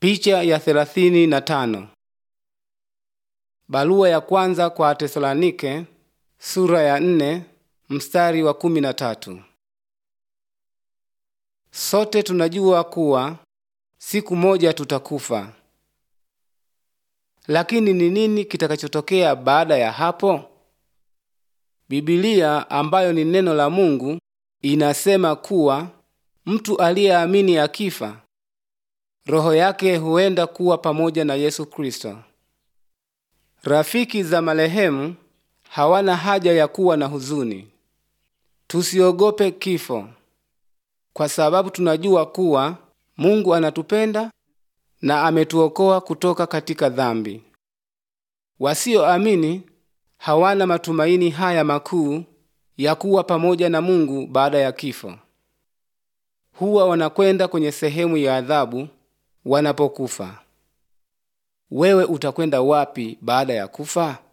Picha ya thelathini na tano. Barua ya kwanza kwa Tesalonike sura ya nne mstari wa kumi na tatu. Sote tunajua kuwa siku moja tutakufa. Lakini ni nini kitakachotokea baada ya hapo? Biblia ambayo ni neno la Mungu inasema kuwa mtu aliyeamini akifa roho yake huenda kuwa pamoja na Yesu Kristo. Rafiki za marehemu hawana haja ya kuwa na huzuni. Tusiogope kifo, kwa sababu tunajua kuwa Mungu anatupenda na ametuokoa kutoka katika dhambi. Wasioamini hawana matumaini haya makuu ya kuwa pamoja na Mungu baada ya kifo. Huwa wanakwenda kwenye sehemu ya adhabu wanapokufa. Wewe utakwenda wapi baada ya kufa?